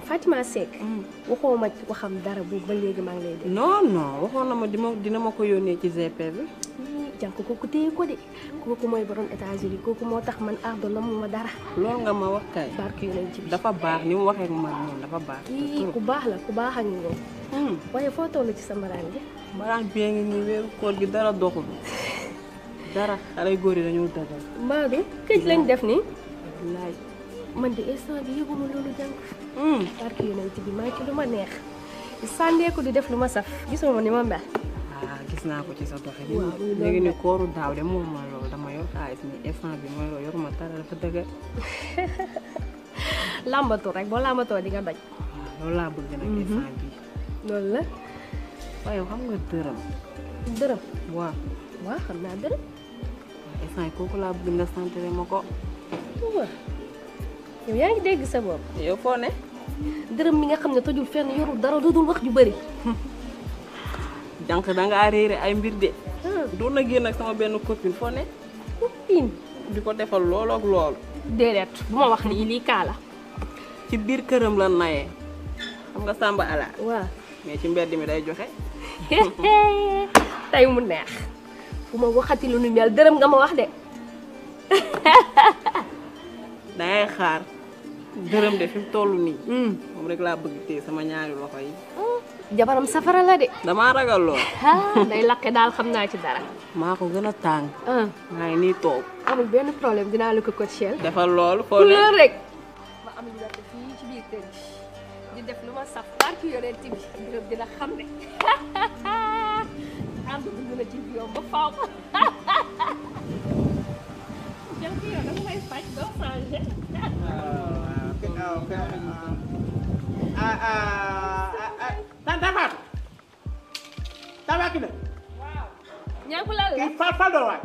man Fatima Seck waxoo ma waxam dara boobu ba léegi maa ngi lay dégg non non waxoon na ma di ma dina ma ko yónnee ci GP bi jànk kooku téye ko de kooku mooy borom États-Unis kooku moo tax man ardo na mu ma dara loolu nga ma wax kay barke yu nañ ci bi dafa baax ni mu waxee ak man moom dafa baax kii ku baax la ku baax ak ngoo Hmm. waaye foo toll ci sa mbaraan bi mbaraan bee ngi nii weeru koor gi dara doxul dara xale góor yi dañoo dagal Maodo këj lañ def nii wallaay man de instant bi yëguma loolu jànk Hmm. barke yu nañ ci bi maa ngi ci lu ma neex sànneeku di def lu ma saf gisoo ma ni ma mel ah gis naa ko ci sa doxe Waaw, loolu léegi la. ni kooru daaw de moom ma loolu dama yor xaalis ni instant bi mooy loolu yoruma dara dafa dëgër làmbatu rek boo làmbatoo di nga daj waaw loolu laa bëgg nag instant bi loolu la waaye xam nga dërëm dërëm waaw waaw xam naa dërëm waaw instant yi kooku laa bëgg nga santere ma ko waaw yow yaa ngi dégg sa bopp yow foo ne dërëm mi nga xam ne tojul fenn yorul dara dudul wax ju bëri jànq dangaa réere ay mbir de ah doon na génn ak sama benn copine foo ne piin di ko defal loolu ak loolu déedéet bu ma wax lii lii kaa la ci biir këram la nayee xam nga sàmba ala waaw mais ci mbedd mi day joxe tey mu neex bu ma waxati lu nu mel dërëm nga ma wax de dangay xaar dërëm de fi mu toll nii moom rek laa bëgg téye sama ñaari loxo yi jabaram safara la de damaa ragal lool ah day lakke daal xam naa ci dara maa ko gën a tàng ah maa ngi nii toog amul benn problème dinaa la ko coachel defal loolu foo ne couleur rek ma am liberté fii ci biir kër gi di def lu ma saf barki yonent bi dërëm dina xam ne ànd bu mën a ci biir ba faaw jël ki yow dama lay faj doo changé Tanta Fatou. Tanta Kine. ñàkku lan la Kii fa pardon waay.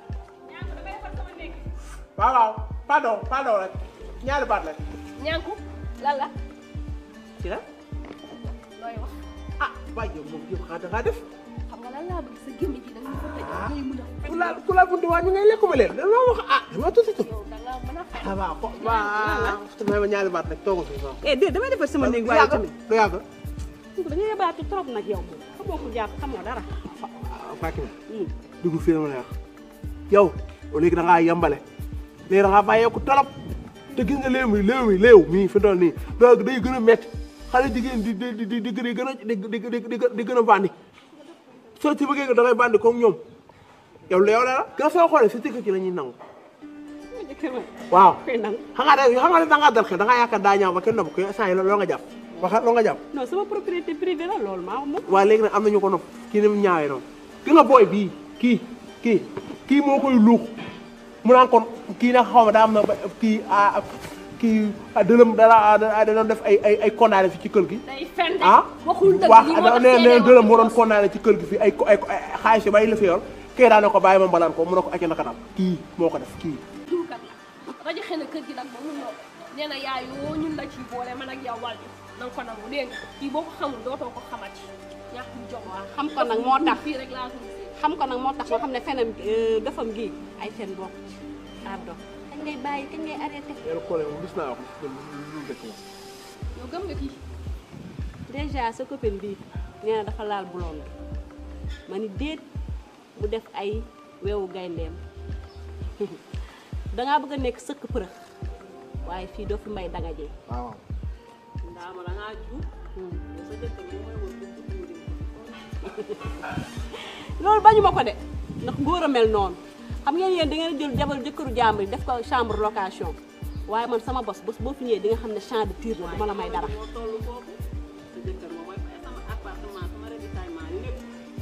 waaw waaw pardon pardon rek ñaari baat la. ñànku lan la ci la. looy wax ah waaye yow moom yow xanaa da ngaa def. xam nga lan laa bëgg sa gémmiñ gi da nga ko tëj ngay mën a ku laal ku laal buntu waa ñu ngay lekkuma leen dama wax ah dama tuuti tuuti. yow da nga mën a fen ah waaw ko waaw may ma ñaari baat rek toogal fii waaw. eh déedéet damay defar sama néeg du waaye yàgg tamit du yàgg. da nga yabaatu trop nag yow xamoo ko jàpp xamoo dara. ah Fatou Kine. dugg fii ma lay wax. yow léegi da ngaa yembale. léegi da ngaa bàyyeeku trop. te gis nga léew mi léew mi léew mii fi doon nii donc day gën a métti xale jigéen di di di di di gën a di di di di di gën a bandi soo ci bëggee da ngay bandi comme ñoom yow léew la la. gën soo xoolee si tëkk ci la ñuy nangu. waaw. koy nangu. xam nga de xam nga ne da ngaa dal xel da ngaa yaakaar daa ñaaw ba kenn nopp ko saa yi loo nga jàpp waxa loo nga jàpp. non sama propriété privée la loolu maa moom. waaye léegi nag am na ñu ko nopp kii ni mu ñaawee noonu ki nga booy bii kii kii kii moo koy luux mu naan kon kii nag xaw ma daa am na ba kii ah kii dërëm dara da doon def ay ay ay condamné fi ci kër gi. day fen de ah waxul dëgg waaw li moo tax nee nee seede dërëm moo doon condamné ci kër gi fi ay ay ay xaalis yu bari la fi yor kii daa ne ko bàyyi ma mbalaan ko mu ne ko acca naka daal kii moo ko def kii. duukat la rajo xëy na kër gi nag ba mu ñëw nee na yaay yoo ñun la ci boole man ak yow wàllu na nga ko nangu dégg nga kii boo ko xamul dootoo ko xamati ñàkkum jom waa xam ko nag moo tax fii rek laa ko gisee xam ko nag moo tax moo xam ne fenam defam gi ay fen bokk ci ardo kañ ngay bàyyi kañ ngay arrêté yàlla kóole moom gis naa wax lu lu dëkk moom. yow gëm nga kii déjà sa copine bi nee na dafa laal blonde ma ni déet mu def ay weewu gayndeem dangaa bëgg a nekk sëkk përëx waaye fii doo fi may danga jee waaw. ndaama da ngaa ju sa dëkk bi mooy wër bu tuuri loolu bañu ma ko de ndax góor a mel noonu xam ngeen yéen da ngeen a jël jabar jëkkëru jàmbur yi def ko chambre location waaye man sama bos bés boo fi ñëwee di nga xam ne champ de tir la du ma la may dara moo toll foofu sa jëkkër moom mooy fay sama appartement sama ravitaillement lépp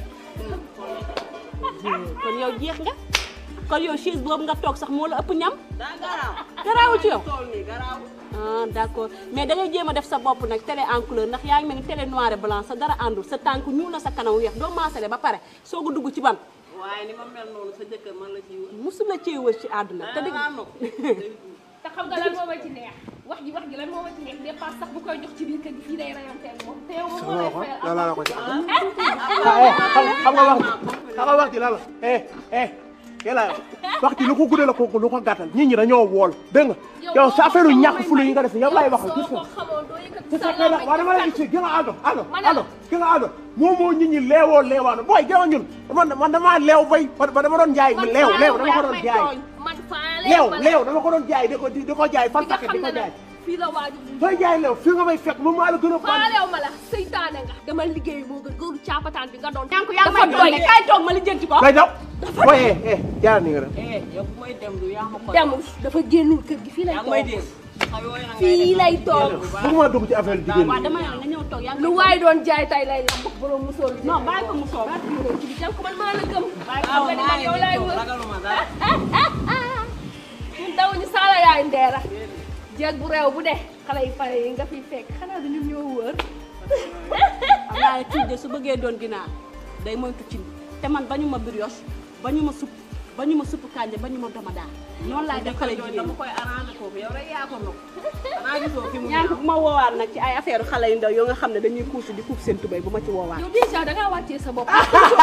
kon yow jeex nga kon yow chaise boobu nga toog sax moo la ëpp ñam daa garaaw garaawul ci yow toll nii garaaw ah d'accord mais da ngay jéem a def sa bopp nag télé en couleur ndax yaa ngi mel ni télé noir et blanc sa dara àndul sa tànk ñuul na sa kanam weex doo maasale ba pare soog a dugg ci ban waaye ni ma mel noonu sa jëkkër man la ciy wër musul la cee wër ci àdduna te da dëgg ngaa nopp te xam nga lan moo ma ci neex wax ji wax ji lan moo ma ci neex dépense sax bu koy jox ci biir kër gi fii day rayanteel moom te yow moom moo lay fayal la la ko ci ah eh xam xam nga wax ji xam nga wax ji la la eh eh yàlla wax ci lu ko guddee la ko lu ko gàttal nit ñi dañoo wool dégg nga yow sa affaire yu ñàkk fulu yi nga def yow laay wax gis soo nga ko xamoon doo yëkkati te sa fekk na làmmiñ waaw dama lay di gis gi nga àndo àndo Ma ne la. àndo gi nga àndo moom moo nit ñi leewoo leewaano booy gëna ñun man man damaa leew bay ba dama doon jaay man leew faa leew leew dama ko yaa doon may jaay tooñ. man faa leew ma leew dama ko doon jaay di ko di ko jaay fan di nga paquet xam di ne ko jaay nag fii la waaju sooy jaay leew fii nga may fekk moom maa la gën a ban faalew ma la seytaane nga dama liggéey moo gën góoru caapataan bi nga doon ñànk yaa ngi dafa may doy doy kaay toog ma lijjanti ko may daw booy eh eh jaar ni nga def eh yow bu may dem du yaa ma ko demul dafa génnul kër gi fii lay yaa ngi may toog dégg xa yooyu nag ngay fii def. lay toog bëgguma dugg ci affaire jigéen waaw ñi dama ne la nga ñëw toog yaa ngi lu may waay doon jaay tay lay lamb borom musóor bi non bàyyi ko mu toog ci bi ko man maa la gëm waaw xam nga ni maa man ngi yow laay toog wër ragaluma dara ñun daw ñu saala yaay ndeera jeeg bu réew bu de xale yi pare yi nga fi fekk xanaa du ñun ñoo wër xam naa ne cuuj de su bëggee doon ginaar day moytu cin te man bañu ma brioche bañu ma supp bañu ma supp kànja bañu ma dama daal noonu laay def xale yooyu jigéen dama ñi koy arrangé kooku yow rek yaa ko nokk xanaa gisoo fi mu ñaan ko bu ma woowaat nag ci ay affaire xale yu ndaw yoo nga xam ne dañuy kuusi di kuub seen tubéy bu ma ci woowaat yow déjà da ngaa wàccee sa bopp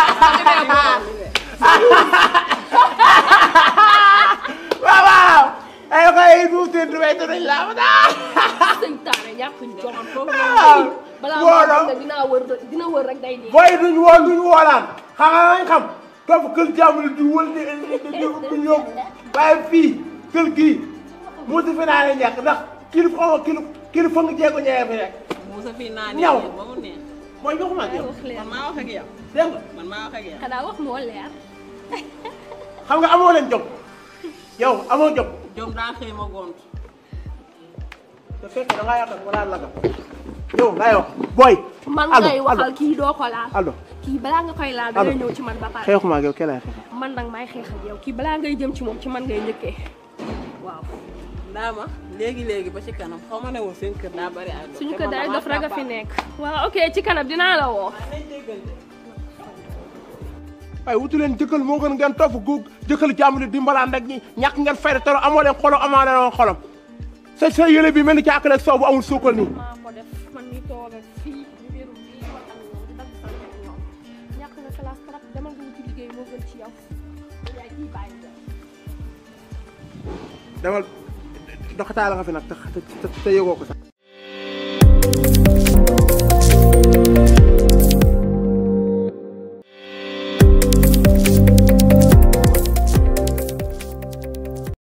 waaw waaw ay koy bu te du may tudd la ma daa seytaane ñàkk jomam foofu Ah, balaa wóor na. moo xam ne dinaa wër dina wër rek day dee booy duñ woon duñ woolaan xam nga nañ xam topp kër jàmm di wël di di di ñëw waaye fii kër gii mu si fi naa ne ñàkk ndax kii xaw ma kii kii fa nga jéego ñëwee fi rek Moussa fii naa Ñaw. ne ba mu neex mooy joxuma ak yow wax leen man maa wax ak yow dégg nga man maa wax ak yow xanaa wax moo leer xam nga amoo leen jom yow amoo jom jom daa xëy ma gont te fekk da ngaa yaakaar wala laga yow laay wax booy man allo, ngay allo. waxal kii doo ko laal allo kii balaa nga koy laal da ngay ñëw ci man ba pare xeexuma ak yow kee laay xeexal man nag may xeex ak yow kii balaa ngay jëm ci moom ci man ngay njëkkee waaw ndaama léegi léegi ba ci kanam xaw ma ne woon seen kër daa bari ay dof suñu te ko man daay damaa dof rek a fi tàppaat. nekk waaw ok ci kanam dinaa la woo nañ déggante waaye wutu leen jëkkal moo gën ngeen topp gu jëkkal jàmm di dimbalaan rek ñi ñàkk ngeen fayda te amoo leen xolam amaa leen xolam sa sa yële bi mel ni caakale soow bu amul suukal nii maa ko def man mi toog ak fii wéeru fii wax ak ñoom di dagg sama ak ñoom ñàkk nga classe trop demal nga wuti liggéey moo gën ci yow yaay kii bàyyi la demal doxataala nga fi nag te te te yëgoo ko sax